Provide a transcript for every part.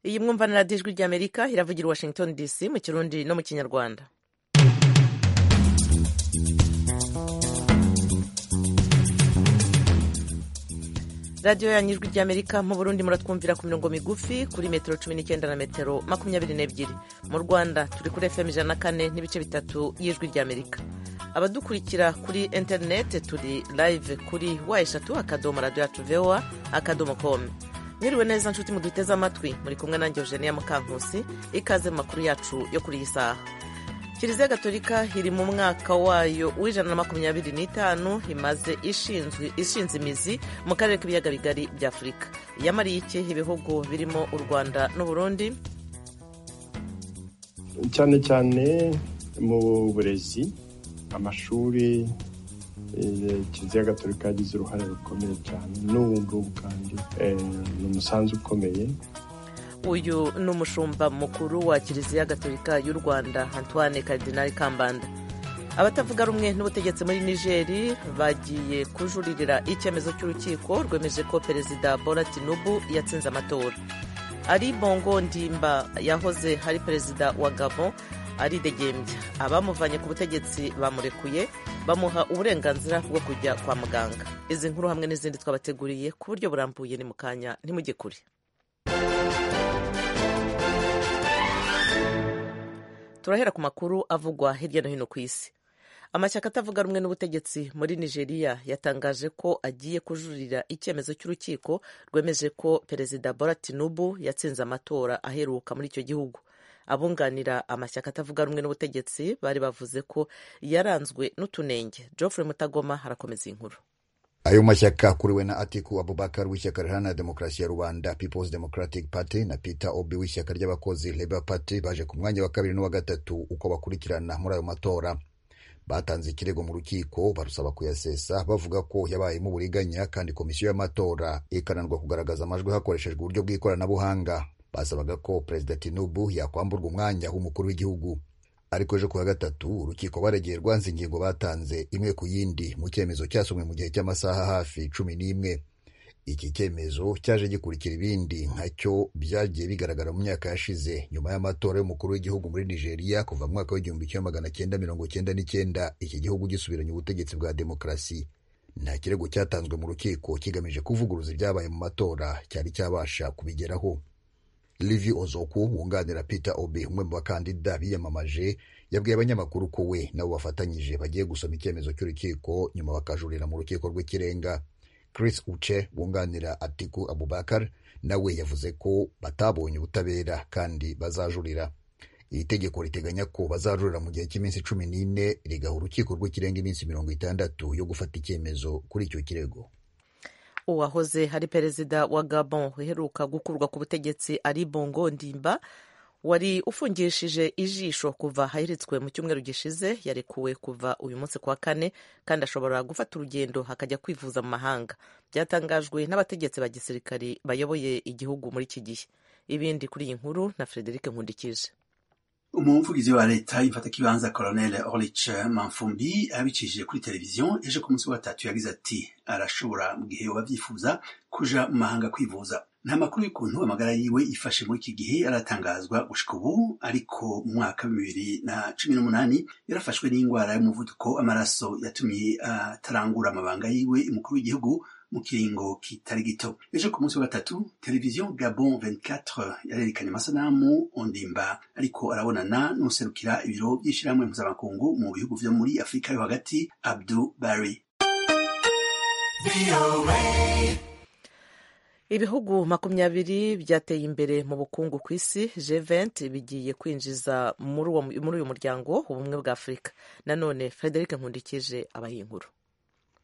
iyi mwumvanira ijwi ry'amerika iravugira i washington dc mu kirundi no mu kinyarwanda radiyo yanyu ijwi ry'amerika mu burundi muratwumvira ku mirongo migufi kuri metero cumi n'icyenda na metero makumyabiri n'ebyiri mu rwanda turi kuri fm ijana na kane n'ibice bitatu y'ijwi ry'amerika abadukurikira kuri interineti turi live kuri wa eshatu akadomo radiyo yacu vowa akadomo komu mwiriwe neza nshuti muduteze amatwi muri kumwe nanjye eugenia mukankusi ikaze mu makuru yacu yo kuri iyi saha kiliziya gatolika iri mu mwaka wayo w'ijana na makumyabiri n'itanu imaze ishinze imizi mu karere k'ibiyaga bigari bya afurika yamariye iki ibihugu birimo u rwanda n'uburundi cyane cyane mu burezi amashuri kiliziya gatolika yagize uruhare rukomeye cyane n'ubu ngubu kandi ni umusanzu ukomeye uyu ni umushumba mukuru wa kiliziya gatolika y'u rwanda antoine karidinari kambanda abatavuga rumwe n'ubutegetsi muri nigeri bagiye kujuririra icyemezo cy'urukiko rwemeje ko perezida bora tinubu yatsinze amatora ari bongo ndimba yahoze ari perezida wa gabo aridegembya abamuvanye ku butegetsi bamurekuye bamuha uburenganzira bwo kujya kwa muganga izi nkuru hamwe n'izindi twabateguriye ku buryo burambuye ni mu kanya ntimujye kure turahera ku makuru avugwa hirya no hino ku isi amashyaka atavuga rumwe n'ubutegetsi muri nigeria yatangaje ko agiye kujurira icyemezo cy'urukiko rwemeje ko perezida bora tinubu yatsinze amatora aheruka muri icyo gihugu abunganira amashyaka atavuga rumwe n'ubutegetsi bari bavuze ko yaranzwe n'utunenge geoffrey mutagoma harakomeza inkuru ayo mashyaka akuriwe na atiku abubakar w'ishyaka riharanira demokarasi ya rubanda peoples democratic party na peter obi w'ishyaka ry'abakozi labour party baje ku mwanya wa kabiri n'uwa gatatu uko bakurikirana muri ayo matora batanze ikirego mu rukiko barusaba kuyasesa bavuga ko yabayemo uburiganya kandi komisiyo y'amatora ikananirwa kugaragaza amajwi hakoreshejwe uburyo bw'ikoranabuhanga basabaga ko perezida tinubu yakwamburwa umwanya w'umukuru w'igihugu ariko ejo kuwa gatatu urukiko baregeye rwanze ingingo batanze imwe ku yindi mu cyemezo cyasomwe mu gihe cy'amasaha hafi cumi n'imwe iki cyemezo cyaje gikurikira ibindi nkacyo byagiye bigaragara mu myaka yashize nyuma y'amatora y'umukuru w'igihugu muri nigeria kuva mu mwaka w'igihumbi kimwe magana cyenda mirongo cyenda n'icyenda iki gihugu gisubiranye ubutegetsi bwa demokarasi nta kirego cyatanzwe mu rukiko kigamije kuvuguruza ibyabaye mu matora cyari cyabasha kubigeraho Livi Ozoku wunganira Peter Obi umwe mu bakandida biyamamaje yabwiye abanyamakuru ko we nabo bafatanyije bagiye gusoma icyemezo cy'urukiko nyuma bakajurira mu rukiko rw'ikirenga Chris Uche wunganira Atiku Abubakar nawe yavuze ko batabonye ubutabera kandi bazajurira iri tegeko riteganya ko bazajurira mu gihe cy'iminsi cumi n'ine rigaha urukiko rw'ikirenga iminsi mirongo itandatu yo gufata icyemezo kuri icyo kirego uwahoze hari perezida wa gabon uheruka gukurwa ku butegetsi ari bongo ndimba wari ufungishije ijisho kuva ahiritswe mu cyumweru gishize yarekuwe kuva uyu munsi kuwa kane kandi ashobora gufata urugendo akajya kwivuza mu mahanga byatangajwe n'abategetsi ba gisirikari bayoboye igihugu muri iki gihe ibindi kuri iyi nkuru na frederic nkundikije umuvugizi wa leta imfatakibanza colonel orlich manfumbi abicishije kuri televiziyo ejo ku munsi wa gatatu yagize ati arashobora mu gihe wabyifuza kuja mu mahanga kwivuza nta makuru y'ukuntu amagara yiwe ifashe muri iki gihe aratangazwa gushika ubu ariko mu mwaka bibiri na cumi n'umunani yarafashwe n'indwara y'umuvuduko amaraso yatumye atarangura amabanga yiwe umukuru w'igihugu mu kiringo kitari gito ejo ku munsi wa gatatu televiziyo gabon 24 yarerekanye amasanamu ondimba ariko arabonana n'userukira ibiro by'ishyirahamwe mpuzamakungu mu bihugu vyo muri afurika yo hagati abdu bari ibihugu makumyabiri byateye imbere mu bukungu ku isi G20 bigiye kwinjiza muri uyu muryango ubumwe bwa afurika nanone frederic nkundikije abahiye inkuru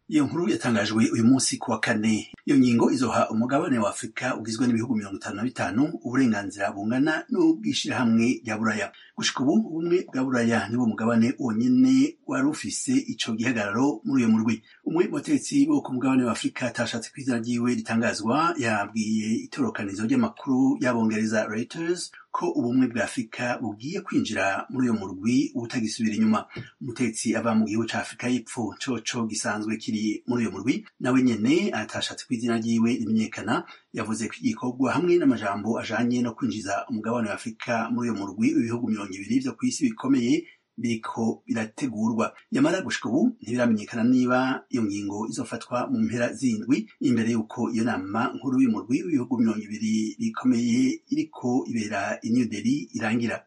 iyo nkuru yatangajwe uyu munsi ku wa kane iyo ngingo izoha umugabane wa afurika ugizwe n'ibihugu mirongo itanu na bitanu uburenganzira bungana n'ubwishyirahamwe rya buraya gushika ubu ubumwe bwa buraya niwo mugabane wonyene wari ufise ico gihagararo muri uyo murwi umwe mu bategetsi bo ku mugabane wa afurika atashatse kw'izina ryiwe ritangazwa yabwiye itorokanizo ry'amakuru y'abongereza reuters ko ubumwe bwa afurika bugiye kwinjira muri uyu murwi utagisubira inyuma umutetsi ava mu gihugu cya afurika y'epfo coco gisanzwe kiri muri uyu murwi nawe nyene atashatse ko izina ryiwe rimenyekana yavuze ko igikorwa hamwe n'amajambo ajanye no kwinjiza umugabane wa afurika muri uyu murwi ibihugu mirongo ibiri vyo ku isi bikomeye biriko birategurwa nyamara gushika ubu ntibiramenyekana niba iyo ngingo izofatwa mu mpera z'indwi imbere y'uko iyo nama nkuru y'umurwi w'ibihugu mirongo ibiri bikomeye iriko ibera i new delhi irangira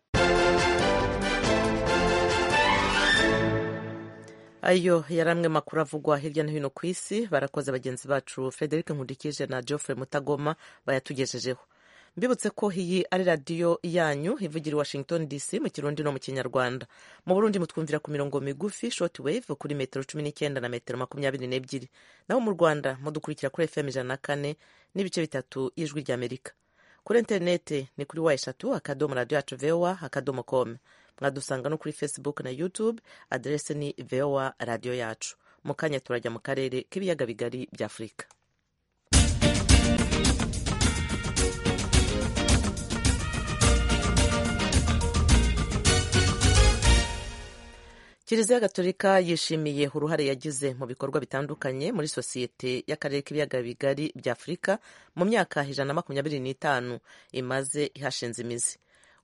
ayo yari amwe makuru avugwa hirya no hino ku isi barakoze bagenzi bacu frederic nkundikije na geoffrey mutagoma bayatugejejeho mbibutse ko iyi ari radiyo yanyu ivugira i washington dc mu kirundi no mu kinyarwanda mu burundi mutwumvira ku mirongo migufi shoti wave kuri metero cumi n'icyenda na metero makumyabiri n'ebyiri naho mu rwanda mudukurikira kuri fm ijana na kane n'ibice bitatu y'ijwi ry'amerika kuri interinete ni kuri wa eshatu akadomo radiyo yacu vowa akadomo komu mwadusanga no kuri facebook na youtube aderese ni vowa radiyo yacu mu kanya turajya mu karere k'ibiyaga bigari bya afurika kiliziya gatolika yishimiye uruhare yagize mu bikorwa bitandukanye muri sosiyete y'akarere k'ibiyaga bigari bya afurika mu myaka ijana na makumyabiri n'itanu imaze ihashinze imizi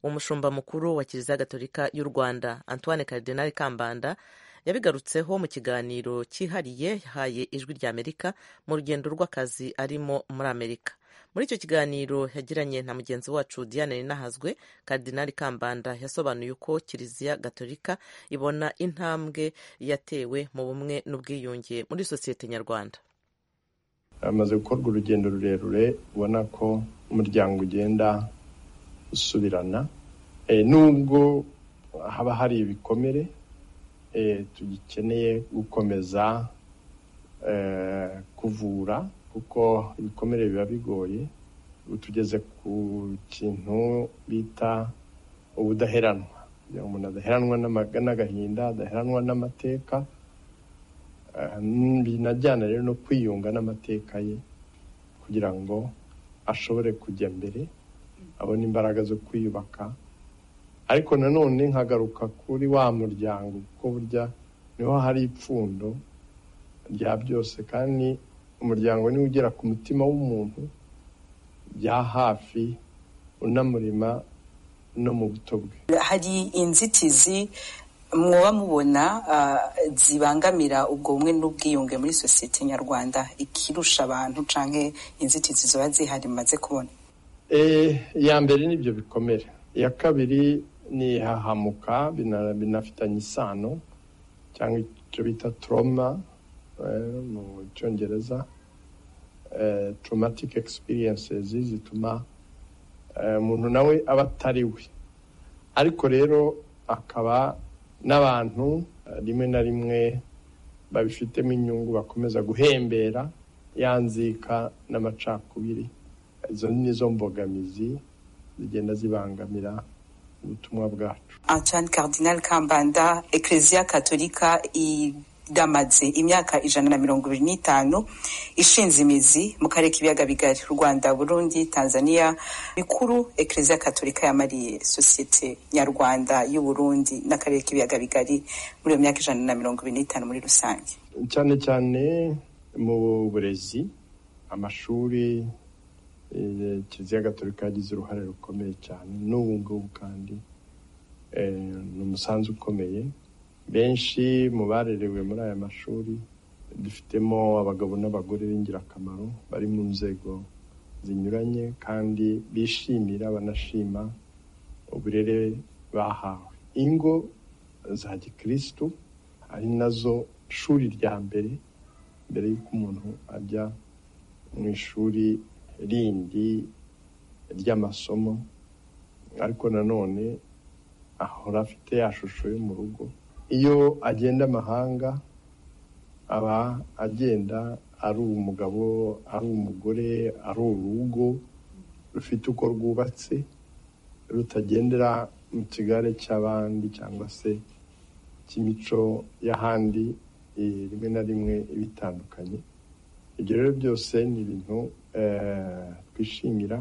umushumba mukuru wa kiliziya gatolika y'u rwanda antoine cardinal kambanda yabigarutseho mu kiganiro cyihariye yahaye ijwi rya amerika mu rugendo rw'akazi arimo muri amerika muri icyo kiganiro yagiranye na mugenzi wacu diane ninahazwe cardinal kambanda yasobanuye uko kiliziya gatolika ibona intambwe yatewe mu bumwe n'ubwiyunge muri sosiyete nyarwanda hamaze gukorwa urugendo rurerure ubona ko umuryango ugenda usubirana Eh, nubwo haba hari ibikomere eh, tugikeneye gukomeza eh, kuvura kuko ibikomere biba bigoye utugeze ku kintu bita ubudaheranwa kugira ngo umuntu adaheranwa n'amaga- n'agahinda adaheranwa n'amateka eh, binajyana rero no kwiyunga n'amateka ye kugira ngo ashobore kujya mbere abona imbaraga zo kwiyubaka ariko nanone nkagaruka kuri wa muryango kuko burya niho hari ipfundo rya byose kandi umuryango niwe ugera ku mutima w'umuntu bya hafi unamurima no mu buto bwe hari inzitizi mwoba mubona ah, zibangamira ubwo bumwe n'ubwiyunge muri sosiyete nyarwanda ikirusha abantu canke inzitizi ziba zihari maze kubona Eh, iya mbere ni ibyo bikomere iya kabiri ni ihahamuka bina- binafitanye isano cyangwa icyo bita trauma eh, mu cyongereza eh, traumatic experiences zituma eh, umuntu nawe aba atari we ariko rero akaba n'abantu eh, rimwe na rimwe babifitemo inyungu bakomeza guhembera yanzika n'amacakubiri izo ni zo mbogamizi zigenda zibangamira ubutumwa bwacu antoine cardinal kambanda eklezia katolika iramaze imyaka ijana na mirongo ibiri n'itanu ishinze imizi mu karere k'ibiyaga bigari rwanda burundi tanzania bikuru eklezia katolika yamariye sosiyete nyarwanda y'uburundi n'akarere k'ibiyaga bigari muri iyo myaka ijana na mirongo ibiri n'itanu muri rusange cyane cyane mu burezi amashuri eh, kiliziya gatolika yagize uruhare rukomeye cyane n'ubu ngubu kandi eh, ni umusanzu ukomeye benshi mu barerewe muri aya mashuri dufitemo abagabo n'abagore b'ingirakamaro bari mu nzego zinyuranye kandi bishimira banashima uburere bahawe ingo za gikristu ari nazo shuri rya mbere mbere y'uko umuntu ajya mu ishuri rindi ry'amasomo ariko nanone ahora afite ya shusho yo mu rugo iyo agenda amahanga aba agenda ari umugabo ari umugore ari urugo rufite uko rwubatse rutagendera mu kigare cy'abandi cyangwa se cy'imico y'ahandi eh, rimwe na rimwe ibitandukanye ibyo rero byose ni ibintu eh, twishimira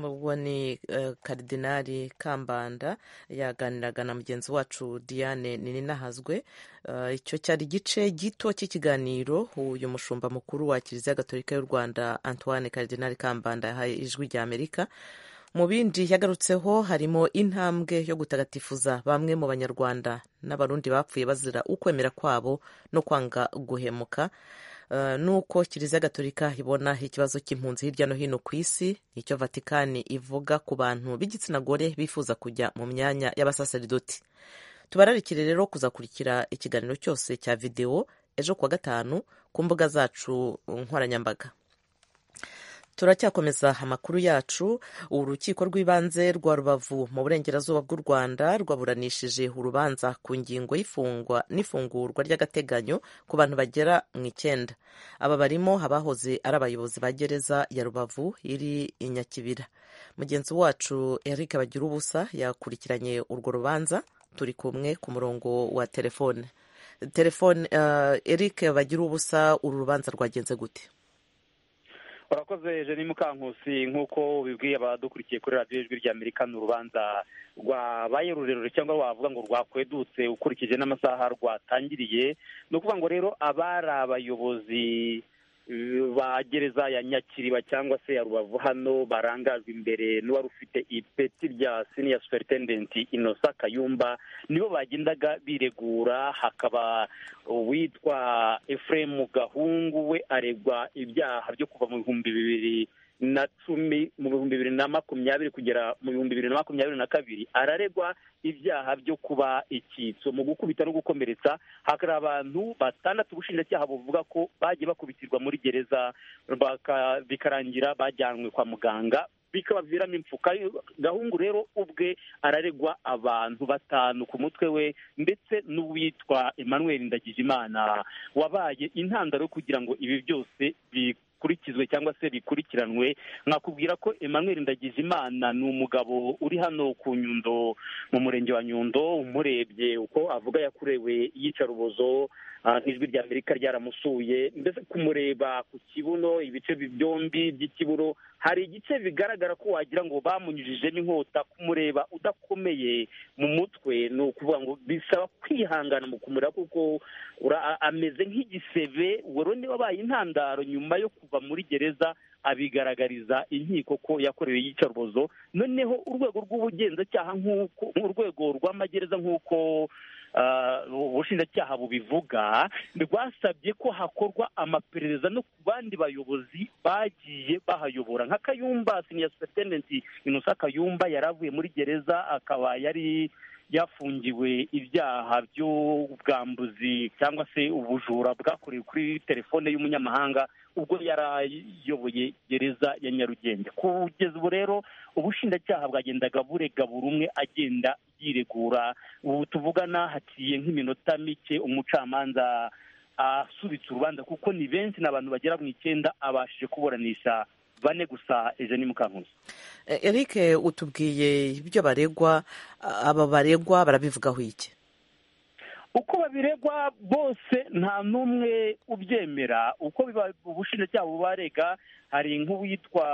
ubwo ni karidinari kambanda yaganiraga na mugenzi wacu diane ninahazwe icyo cyari igice gito cy'ikiganiro uyu mushumba mukuru wa kiliziya gatolika y'u rwanda antoine karidinari kambanda yahaye ijwi rya amerika mu bindi yagarutseho harimo intambwe yo gutagatifuza bamwe mu banyarwanda n'abarundi bapfuye bazira ukwemera kwabo no kwanga guhemuka nuko kiliziya gatolika ibona ikibazo cy'impunzi hirya no hino ku isi nicyo vatikani ivuga ku bantu b'igitsina gore bifuza kujya mu myanya y'abasaseridoti tubararikire rero kuzakurikira ikiganiro cyose cya videwo ejo kuwa gatanu ku mbuga zacu nkoranyambaga turacyakomeza amakuru yacu urukiko rw'ibanze rwa rubavu mu burengerazuba bw'u rwanda rwaburanishije urubanza ku ngingo y'ifungwa n'ifungurwa ry'agateganyo ku bantu bagera mu icyenda aba barimo abahoze ari abayobozi ba gereza ya rubavu iri i nyakibira mugenzi wacu eric bagira ubusa yakurikiranye urwo rubanza turi kumwe ku murongo wa telefone telefone eric bagira ubusa uru rubanza rwagenze gute urakoze jeni mukankusi nk'uko bibwiye abadukurikiye kuri radiyo ijwi rya amerika ni urubanza rwabaye rurerure cyangwa wavuga ngo rwakwedutse ukurikije n'amasaha rwatangiriye ni ukuvuga ngo rero abari abayobozi ba gereza ya nyakiriba cyangwa se ya rubavu hano barangajwe imbere n'uwari ufite ipeti rya siniya superitendenti inosa kayumba nibo bagendaga biregura hakaba uwitwa efuremu gahungu we aregwa ibyaha byo kuva mu bihumbi bibiri na cumi mu bihumbi bibiri na makumyabiri kugera mu bihumbi bibiri na makumyabiri na kabiri araregwa ibyaha byo kuba icyitso mu gukubita no gukomeretsa hari abantu batandatu ubushinjacyaha buvuga ko bagiye bakubitirwa muri gereza bikarangira bajyanwe kwa muganga bikabaviramo impfuka gahungu rero ubwe araregwa abantu batanu ku mutwe we ndetse n'uwitwa emmanuel ndagijimana wabaye intandaro kugira ngo ibi byose bi bikurikizwe cyangwa se bikurikiranwe nkakubwira ko emmanuel ndagijimana ni umugabo uri hano ku nyundo mu murenge wa nyundo umurebye uko avuga yakorewe iyicarubozo nk'ijwi rya amerika ryaramusuye mbese kumureba ku kibuno ibice byombi by'ikiburo hari igice bigaragara ko wagira ngo bamunyujijemo inkota kumureba udakomeye mu mutwe ni ukuvuga ngo bisaba kwihangana mu kumureba kuko ameze nk'igisebe wari undi wabaye intandaro nyuma yo kuva muri gereza abigaragariza inkiko ko yakorewe iyicarubozo noneho urwego rw'ubugenzacyaha nk'uko urwego rw'amagereza nk'uko ubushinjacyaha bubivuga rwasabye ko hakorwa amaperereza no ku bandi bayobozi bagiye bahayobora nka kayumba siniya superitendenti inosa kayumba yari avuye muri gereza akaba yari yafungiwe ibyaha by'ubwambuzi cyangwa se ubujura bwakorewe kuri telefone y'umunyamahanga ubwo yarayoboye gereza ya nyarugenge kugeza ubu rero ubushinjacyaha bwagendaga burega buri umwe agenda yiregura ubu tuvugana haciye nk'iminota mike umucamanza asubitse urubanza kuko ni benshi ni abantu bagera mu icyenda abashije kuburanisha bane gusa ejo ni mukankuzi eric utubwiye ibyo baregwa aba baregwa barabivugaho iki uko babiregwa bose nta n'umwe ubyemera uko ubushinjacyaha bubarega hari nk'uwitwa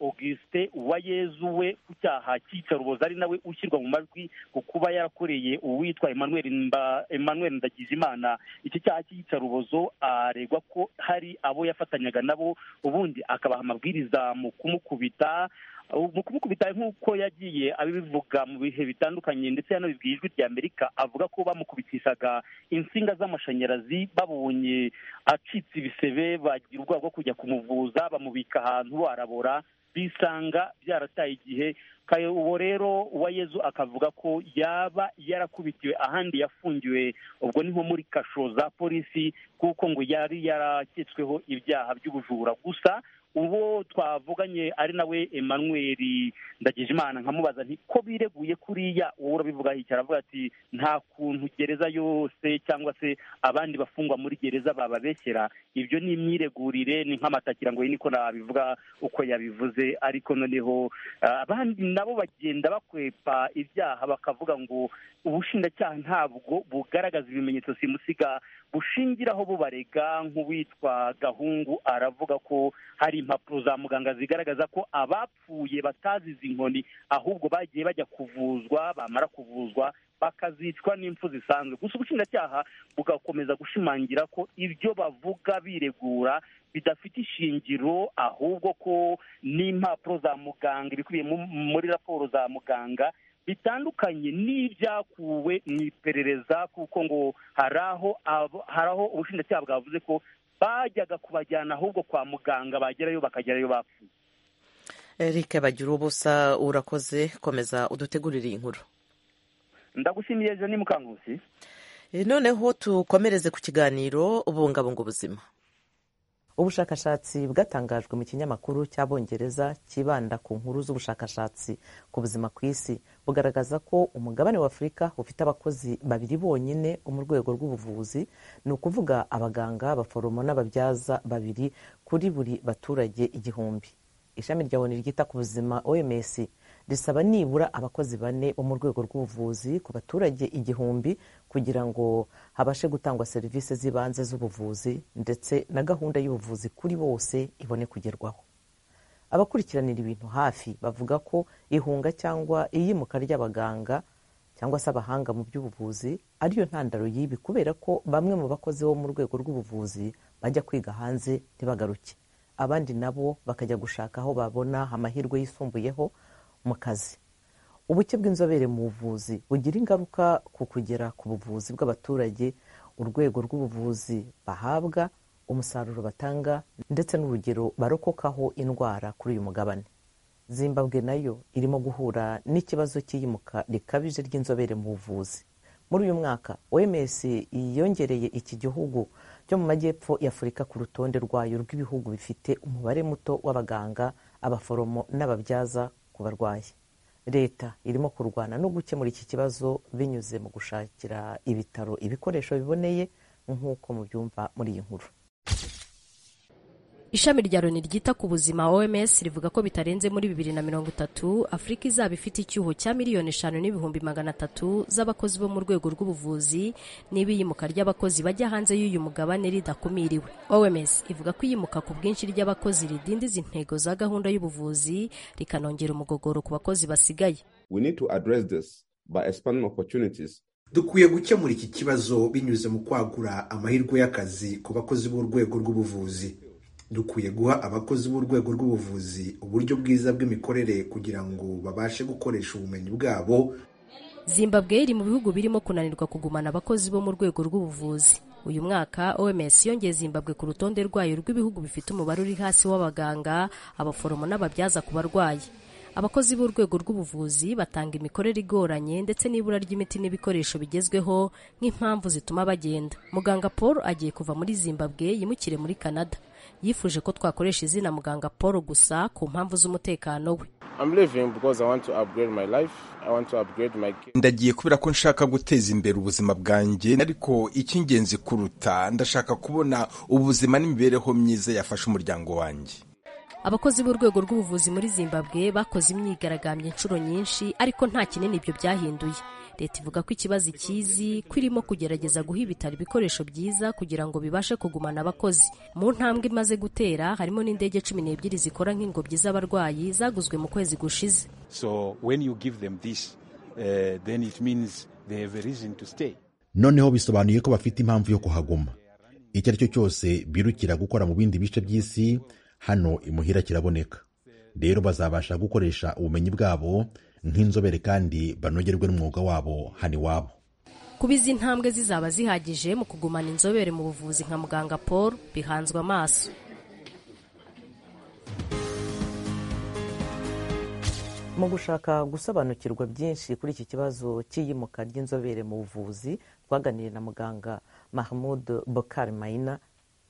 augustin uwayezu we ku cyaha cy'icarubozo ari nawe ushyirwa mu majwi ku kuba yarakoreye uwitwa emmanuel ndagijimana iki cyaha cy'icarubozo aregwa ko hari abo yafatanyaga nabo ubundi akabaha amabwiriza mu kumukubita mu kumukubita nk'uko yagiye abivuga mu bihe bitandukanye ndetse hano bibwiye ijwi rya amerika avuga ko bamukubitishaga insinga z'amashanyarazi babonye acitse ibisebe bagira ubwoba bwo kujya kumuvuza bamubika ahantu barabora bisanga byarataye igihe uwo rero uwayezu akavuga ko yaba yarakubitiwe ahandi yafungiwe ubwo ni nko muri kasho za polisi kuko ngo yari yaraketsweho ibyaha by'ubujura gusa uwo twavuganye ari nawe emmanuel ndagijimana nkamubaza nti ko bireguye kuriya wowe urabivuga hicara avuga ati nta kuntu gereza yose cyangwa se abandi bafungwa muri gereza bababeshyera ibyo ni imyiregurire ni nk'amatakira ngo niko nabivuga uko yabivuze ariko noneho abandi nabo bagenda bakwepa ibyaha bakavuga ngo ubushinjacyaha ntabwo bugaragaza ibimenyetso simusiga bushingiraho bubarega nk'uwitwa gahungu aravuga ko hari hari impapuro za muganga zigaragaza ko abapfuye batazize inkoni ahubwo bagiye bajya kuvuzwa bamara kuvuzwa bakazicwa n'impfu zisanzwe gusa ubushinjacyaha bugakomeza gushimangira ko ibyo bavuga biregura bidafite ishingiro ahubwo ko n'impapuro za muganga ibikubiye muri raporo za muganga bitandukanye n'ibyakuwe mu iperereza kuko ngo hari aho hari aho ubushinjacyaha bwavuze ko bajyaga kubajyana ahubwo kwa muganga bagerayo bakagerayo bapfuye eric bagira ubusa urakoze komeza udutegurire inkuru ndagushimiye ejo ni mukangusi noneho tukomereze ku kiganiro ubungabunga ubuzima ubushakashatsi bwatangajwe mu kinyamakuru cy'abongereza kibanda ku nkuru z'ubushakashatsi ku buzima ku isi bugaragaza ko umugabane wa afurika ufite abakozi babiri bonyine mu rwego rw'ubuvuzi ni ukuvuga abaganga abaforomo n'ababyaza babiri kuri buri baturage igihumbi ishami rya oni ryita ku buzima oms risaba nibura abakozi bane bo mu rwego rw'ubuvuzi ku baturage igihumbi kugira ngo habashe gutangwa serivisi z'ibanze z'ubuvuzi ndetse na gahunda y'ubuvuzi kuri bose ibone kugerwaho abakurikiranira ibintu hafi bavuga ko ihunga cyangwa iyimuka ry'abaganga cyangwa se abahanga mu by'ubuvuzi ariyo ntandaro y'ibi kubera ko bamwe mu bakozi bo mu rwego rw'ubuvuzi bajya kwiga hanze ntibagaruke abandi nabo bakajya gushaka aho babona amahirwe yisumbuyeho mu kazi ubuke bw'inzobere mu buvuzi bugira ingaruka ku kugera ku buvuzi bw'abaturage urwego rw'ubuvuzi bahabwa umusaruro batanga ndetse n'urugero barokokaho indwara kuri uyu mugabane zimbabwe nayo irimo guhura n'ikibazo cy'iyimuka rikabije ry'inzobere mu buvuzi muri uyu mwaka oms yongereye iki gihugu cyo mu majyepfo y'afurika ku rutonde rwayo rw'ibihugu bifite umubare muto w'abaganga abaforomo n'ababyaza ku barwayi leta irimo kurwana no gukemura iki kibazo binyuze mu gushakira ibitaro ibikoresho biboneye nk'uko mubyumva muri iyi nkuru ishami rya loni ryita ku buzima oms rivuga ko bitarenze muri bibiri na mirongo itatu afurika izaba ifite icyuho cya miliyoni eshanu n'ibihumbi magana atatu z'abakozi bo mu rwego rw'ubuvuzi n'ibiyimuka ry'abakozi bajya hanze y'uyu mugabane ridakumiriwe oms ivuga ko iyimuka ku bwinshi ry'abakozi ridindiza intego za gahunda y'ubuvuzi rikanongera umugogoro ku bakozi basigaye we need to address this by expanding opportunities dukwiye gukemura iki kibazo binyuze mu kwagura amahirwe y'akazi ku bakozi b'urwego rw'ubuvuzi dukwiye guha abakozi b'urwego rw'ubuvuzi uburyo bwiza bw'imikorere kugira ngo babashe gukoresha ubumenyi bwabo zimbabwe iri mu bihugu birimo kunanirwa kugumana abakozi bo mu rwego rw'ubuvuzi uyu mwaka oms yongeye zimbabwe ku rutonde rwayo rw'ibihugu bifite umubare uri hasi w'abaganga abaforomo n'ababyaza ku barwayi abakozi b'urwego rw'ubuvuzi batanga imikorere igoranye ndetse n'ibura ry'imiti n'ibikoresho bigezweho nk'impamvu zituma bagenda muganga paul agiye kuva muri zimbabwe yimukire muri canada yifuje ko twakoresha izina muganga paul gusa ku mpamvu z'umutekano we ndagiye kubera ko nshaka guteza imbere ubuzima bwanjye ariko icy'ingenzi kuruta ndashaka kubona ubuzima n'imibereho myiza yafasha umuryango wanjye abakozi b'urwego rw'ubuvuzi muri zimbabwe bakoze imyigaragambyo inshuro nyinshi ariko nta kinini ibyo byahinduye leta ivuga ko ikibazo ikizi ko irimo kugerageza guha ibitaro ibikoresho byiza kugira ngo bibashe kugumana abakozi mu ntambwe imaze gutera harimo n'indege cumi n'ebyiri zikora nk'ingobyi z'abarwayi zaguzwe mu kwezi gushize so when you give them this uh, then it means they have a reason to stay noneho bisobanuye ko bafite impamvu yo kuhaguma icyo ari cyo cyose birukira gukora mu bindi bice by'isi hano imuhira kiraboneka rero bazabasha gukoresha ubumenyi bwabo nk'inzobere kandi banogerwe n'umwuga wabo hano iwabo kuba izi ntambwe zizaba zihagije mu kugumana inzobere mu buvuzi nka muganga paul bihanzwe amaso mu gushaka gusobanukirwa byinshi kuri iki kibazo cy'iyimuka ry'inzobere mu buvuzi twaganiriye na muganga mahmud bokari mayina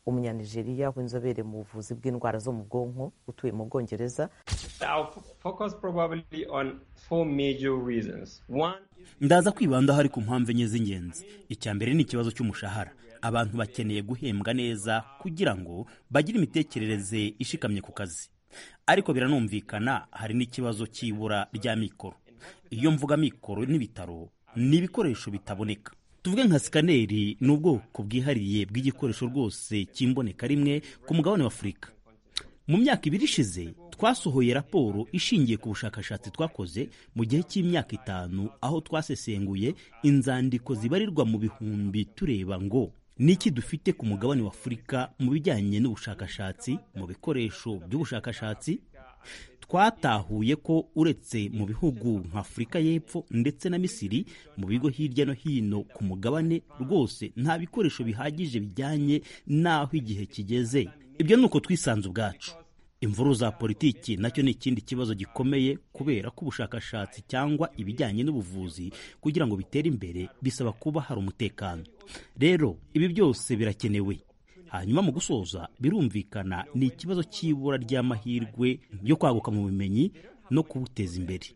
umunyanigeriya w'inzobere mu buvuzi bw'indwara zo mu bwonko utuye mu bwongereza ndaza kwibanda hari ku mpamvu enye z'ingenzi icya mbere ni ikibazo cy'umushahara abantu bakeneye guhembwa neza kugira ngo bagire imitekerereze ishikamye ku kazi ariko biranumvikana hari n'ikibazo cy'ibura rya mikoro iyo mvuga mikoro n'ibitaro ni ibikoresho bitaboneka tuvuge nka sikaneri ni ubwoko bwihariye bw'igikoresho rwose cy'imboneka rimwe ku mugabane wa afurika mu myaka ibiri ishize twasohoye raporo ishingiye ku bushakashatsi twakoze mu gihe cy'imyaka itanu aho twasesenguye inzandiko zibarirwa mu bihumbi tureba ngo ni iki dufite ku mugabane wa afurika mu bijyanye n'ubushakashatsi mu bikoresho by'ubushakashatsi twatahuye ko uretse mu bihugu nka afurika y'Epfo ndetse na misiri mu bigo hirya no hino ku mugabane rwose nta bikoresho bihagije bijyanye n'aho igihe kigeze ibyo ni uko twisanze ubwacu imvuru za politiki nacyo ni ikindi kibazo gikomeye kubera ko ubushakashatsi cyangwa ibijyanye n'ubuvuzi kugira ngo bitere imbere bisaba kuba hari umutekano rero ibi byose birakenewe hanyuma mu gusoza birumvikana ni ikibazo cy'ibura ry'amahirwe yo kwaguka mu bumenyi no kubuteza imbere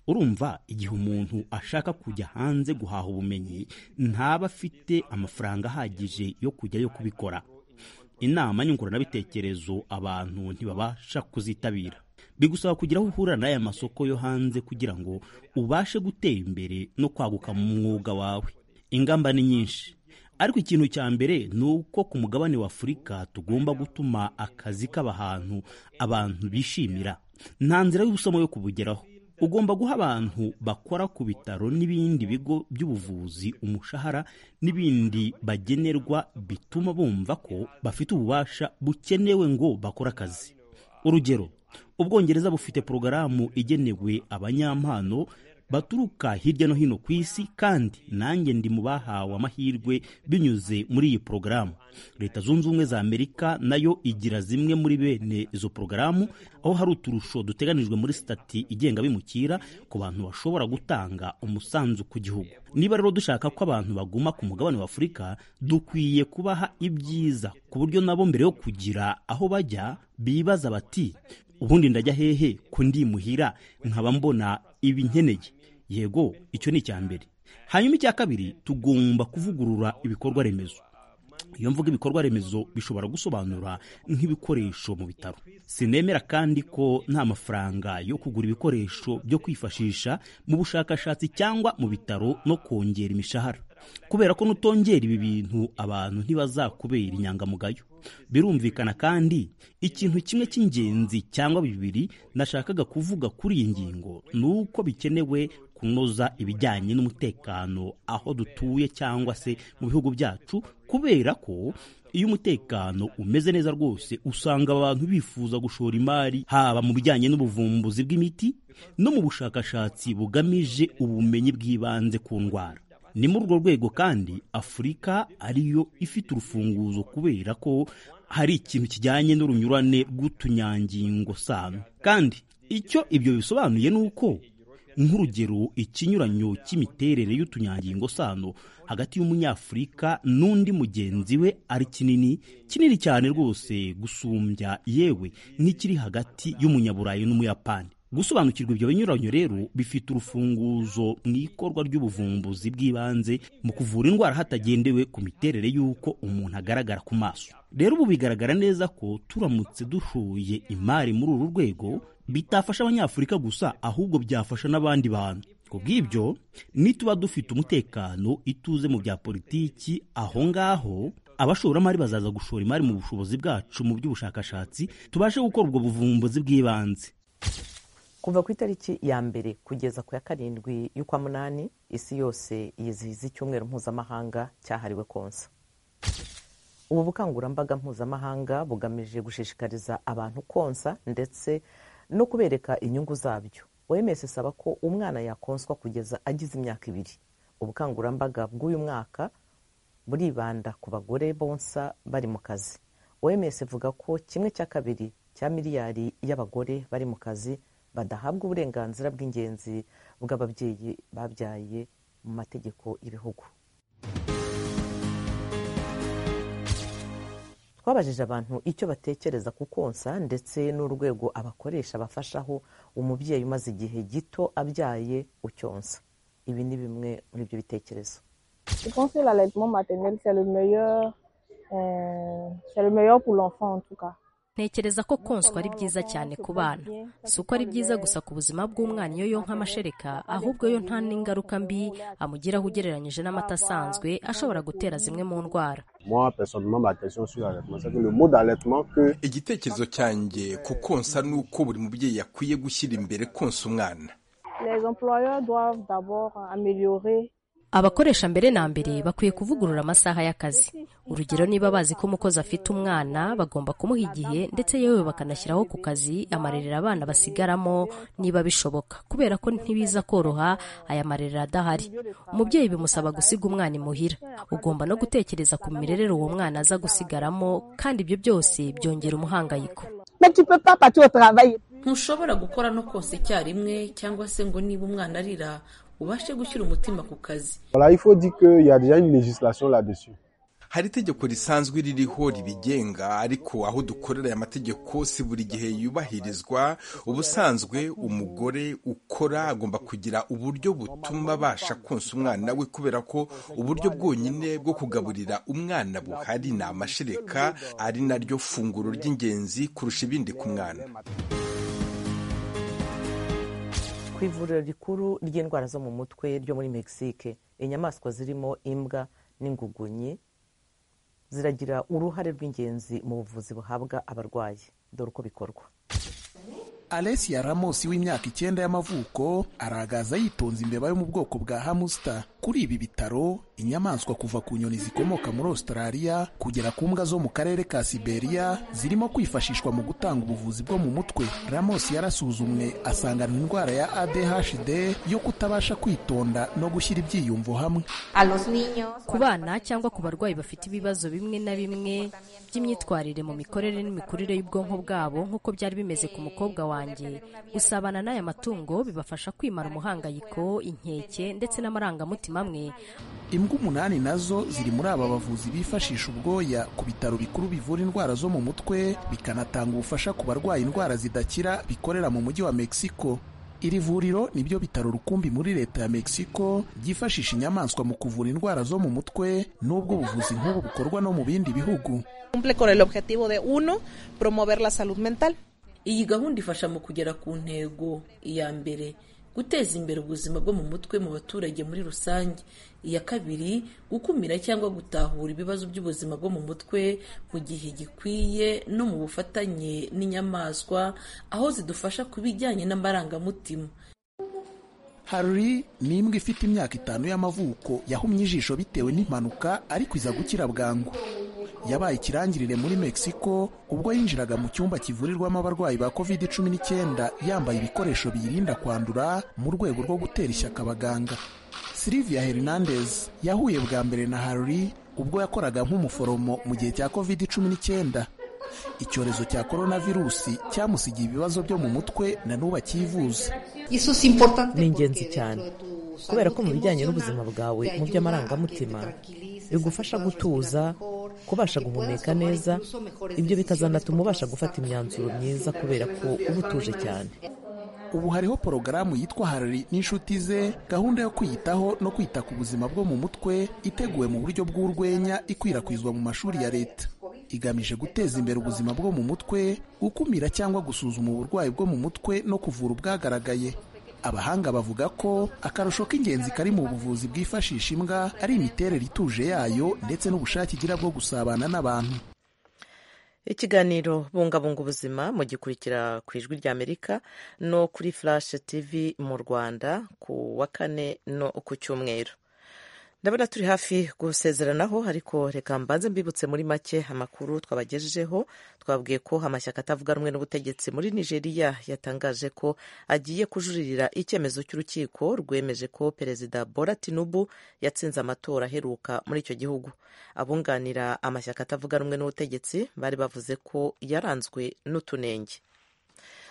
urumva igihe umuntu ashaka kujya hanze guhaha ubumenyi ntaba afite amafaranga ahagije yo kujyayo kubikora inama nyunguranabitekerezo abantu ntibabasha kuzitabira bigusaba kugira aho uhurira n'aya masoko yo hanze kugira ngo ubashe gutera imbere no kwaguka mu mwuga wawe ingamba ni nyinshi ariko ikintu cya mbere ni uko ku mugabane wa afurika tugomba gutuma akazi k'abahantu abantu bishimira nta nzira y'ubusomo yo kubugeraho ugomba guha abantu bakora ku bitaro n'ibindi bigo by'ubuvuzi umushahara n'ibindi bagenerwa bituma bumva ko bafite ububasha bukenewe ngo bakore akazi urugero ubwongereza bufite porogaramu igenewe abanyampano baturuka hirya no hino ku isi kandi nanjye ndi mu bahawe amahirwe binyuze muri iyi porogaramu leta zunze ubumwe za amerika nayo igira zimwe muri bene izo porogaramu aho hari uturusho duteganijwe muri sitati igenga bimukira ku bantu bashobora gutanga umusanzu ku gihugu niba rero dushaka ko abantu baguma ku mugabane wa afurika dukwiye kubaha ibyiza ku buryo nabo mbere yo kugira aho bajya bibaza bati ubundi ndajya hehe ko ndimuhira nkaba mbona ibi nkeneye yego icyo ni icya mbere hanyuma icya kabiri tugomba kuvugurura ibikorwa remezo iyo mvuga ibikorwa remezo bishobora gusobanura nk'ibikoresho mu bitaro sinemera kandi ko nta mafaranga yo kugura ibikoresho byo kwifashisha mu bushakashatsi cyangwa mu bitaro no kongera imishahara kubera ko nutongera ibi bintu abantu ntibazakubera inyangamugayo birumvikana kandi ikintu kimwe cy'ingenzi cyangwa bibiri nashakaga kuvuga kuri iyi ngingo ni uko bikenewe kunoza ibijyanye n'umutekano aho dutuye cyangwa se mu bihugu byacu kubera ko iyo umutekano umeze neza rwose usanga abantu bifuza gushora imari haba mu bijyanye n'ubuvumbuzi bw'imiti no mu bushakashatsi bugamije ubumenyi bw'ibanze ku ndwara ni muri urwo rwego kandi afurika ariyo ifite urufunguzo kubera ko hari ikintu kijyanye n'urunyurane rw'utunyangingo sano kandi icyo ibyo bisobanuye ni uko nk'urugero ikinyuranyo cy'imiterere y'utunyangingo sano hagati y'umunyafurika n'undi mugenzi we ari kinini kinini cyane rwose gusumbya yewe n'ikiri hagati y'umunyaburayi n'umuyapani gusobanukirwa ibyo binyuranye rero bifite urufunguzo mu ikorwa ry'ubuvumbuzi bw'ibanze mu kuvura indwara hatagendewe ku miterere y'uko umuntu agaragara ku maso rero ubu bigaragara neza ko turamutse dushoye imari muri uru rwego bitafasha abanyafurika gusa ahubwo byafasha n'abandi bantu ku bw'ibyo nituba dufite umutekano ituze mu bya politiki aho ngaho abashoramari bazaza gushora imari mu bushobozi bwacu mu by'ubushakashatsi tubashe gukora ubwo buvumbuzi bw'ibanze kuva ku itariki ya mbere kugeza ku ya karindwi y'ukwa munani isi yose yizihiza icyumweru mpuzamahanga cyahariwe konsa ubu bukangurambaga mpuzamahanga bugamije gushishikariza abantu konsa ndetse no kubereka inyungu zabyo wemeje isaba ko umwana yakonswa kugeza agize imyaka ibiri ubukangurambaga bw'uyu mwaka buribanda ku bagore bonsa bari mu kazi wemeje ivuga ko kimwe cya kabiri cya miliyari y'abagore bari mu kazi badahabwa uburenganzira bw'ingenzi bw'ababyeyi babyaye mu mategeko y'ibihugu twabajije abantu icyo batekereza ku konsa ndetse n'urwego abakoresha bafashaho umubyeyi umaze igihe gito abyaye ucyonsa ibi ni bimwe muri ibyo bitekerezo ntekereza ko konswa ari byiza cyane ku bana si uko ari byiza gusa ku buzima bw'umwana iyo yonka amashereka ahubwo yo nta n'ingaruka mbi amugiraho ugereranyije n'amata asanzwe ashobora gutera zimwe mu ndwara igitekerezo cyanjye ku konsa ni uko buri mubyeyi akwiye gushyira imbere konsa umwana abakoresha mbere na mbere bakwiye kuvugurura amasaha y'akazi urugero niba bazi ko umukozi afite umwana bagomba kumuha igihe ndetse yewe bakanashyiraho ku kazi amarerero abana basigaramo niba bishoboka kubera ko ntibiza koroha aya marerero adahari umubyeyi bimusaba gusiga umwana imuhira ugomba no gutekereza ku mirerere uwo mwana aza gusigaramo kandi ibyo byose byongera umuhangayiko ntushobora gukora no kose icyarimwe cyangwa se ngo niba umwana arira ubashe gushyira umutima ku kazi hari itegeko risanzwe ririho ribigenga ariko aho dukorera aya mategeko si buri gihe yubahirizwa ubusanzwe umugore ukora agomba kugira uburyo butuma abasha konsa umwana we kubera ko uburyo bwonyine bwo kugaburira umwana buhari ni amashereka ari naryo funguro ry'ingenzi kurusha ibindi ku mwana ku ivuriro rikuru ry'indwara zo mu mutwe ryo muri mexique inyamaswa zirimo imbwa n'ingugunyi ziragira uruhare rw'ingenzi mu buvuzi buhabwa abarwayi dore uko bikorwa Alessia Ramos w'imyaka icyenda y'amavuko aragaza yitonze imbeba yo mu bwoko bwa hamusta kuri ibi bitaro inyamaswa kuva ku nyoni zikomoka muri Australia kugera ku mbwa zo mu karere ka Siberia zirimo kwifashishwa mu gutanga ubuvuzi bwo mu mutwe Ramos yarasuzumwe asangana indwara ya ADHD yo kutabasha kwitonda no gushyira ibyiyumvo hamwe ku bana cyangwa ku barwayi bafite ibibazo bimwe na bimwe by'imyitwarire mu mikorere n'imikurire y'ubwonko bwabo nk'uko byari bimeze ku mukobwa wanjye gusabana n'aya matungo bibafasha kwimara umuhangayiko inkeke ndetse n'amarangamutima amwe imbwa umunani nazo ziri muri aba bavuzi bifashisha ubwoya ku bitaro bikuru bivura indwara zo mu mutwe bikanatanga ubufasha ku barwaye indwara zidakira bikorera mu mujyi wa mexico iri vuriro ni byo bitaro rukumbi muri leta ya mexico ryifashisha inyamaswa mu kuvura indwara zo mu mutwe n'ubwo buvuzi nk'ubu bukorwa no mu bindi bihugu iyi gahunda ifasha mu kugera ku ntego iya mbere guteza imbere ubuzima bwo mu mutwe mu baturage muri rusange iya kabiri gukumira cyangwa gutahura ibibazo by'ubuzima bwo mu mutwe mu gihe gikwiye no mu bufatanye n'inyamaswa aho zidufasha ku bijyanye n'amarangamutima hari ni imbwa ifite imyaka itanu y'amavuko yahumye ijisho bitewe n'impanuka ariko iza gukira bwangu yabaye ikirangirire muri mexico ubwo yinjiraga mu cyumba kivurirwamo abarwayi ba covid cumi n'icyenda yambaye ibikoresho biyirinda kwandura mu rwego rwo gutera ishyaka abaganga silvia hernandez yahuye bwa mbere na haruri ubwo yakoraga nk'umuforomo mu gihe cya covid cumi n'icyenda icyorezo cya coronavirusi cyamusigiye ibibazo byo mu mutwe na n'ubu akivuza ni ingenzi cyane kubera ko mu bijyanye n'ubuzima bwawe mu by'amarangamutima bigufasha gutuza kubasha guhumeka neza ibyo bikazanatuma ubasha gufata imyanzuro myiza kubera ko uba utuje cyane ubu hariho porogaramu yitwa harari n'inshuti ze gahunda yo kwiyitaho no kwita ku buzima bwo mu mutwe iteguwe mu buryo bw'urwenya ikwirakwizwa mu mashuri ya leta igamije guteza imbere ubuzima bwo mu mutwe gukumira cyangwa gusuzuma uburwayi bwo mu mutwe no kuvura ubwagaragaye abahanga bavuga ko akarusho k'ingenzi kari mu buvuzi bwifashisha imbwa ari imiterere ituje yayo ndetse n'ubushake igira bwo gusabana n'abantu ikiganiro bungabunga ubuzima mugikurikira ku ijwi rya amerika no kuri flash tv mu rwanda ku wa kane no ku cyumweru ndabona turi hafi gusezeranaho ariko reka mbanze mbibutse muri make amakuru twabagejejeho twabwiye ko amashyaka atavuga rumwe n'ubutegetsi muri nigeria yatangaje ko agiye kujuririra icyemezo cy'urukiko rwemeje ko perezida bora tinubu yatsinze amatora aheruka muri icyo gihugu abunganira amashyaka atavuga rumwe n'ubutegetsi bari bavuze ko yaranzwe n'utunenge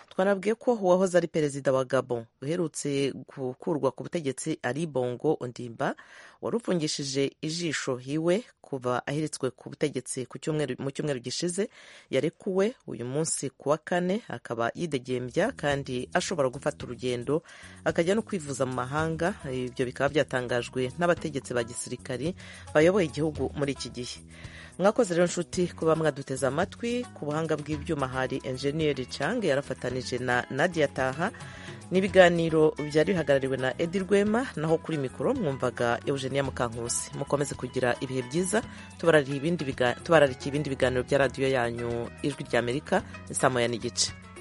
twanabwiye ko uwahoze ari perezida wa gabon uherutse gukurwa ku butegetsi ari bongo ondimba wari ufungishije ijisho hiwe kuva aheretswe ku butegetsi mu cyumweru gishize yarekuwe uyu munsi ku wa kane akaba yidegembya kandi ashobora gufata urugendo akajya no kwivuza mu mahanga ibyo bikaba byatangajwe n'abategetsi ba gisirikari bayoboye igihugu muri iki gihe mwakoze rero nshuti kuba mwaduteze amatwi ku buhanga bw'ibyuma hari enjeniyeri cange yarafatanije na nadia taha n'ibiganiro byari bihagarariwe na edi rwema naho kuri mikoro mwumvaga eugenia mukankusi mukomeze kugira ibihe byiza tubararika ibindi biganiro bya radiyo yanyu ijwi ry'amerika ni saa moya n'igice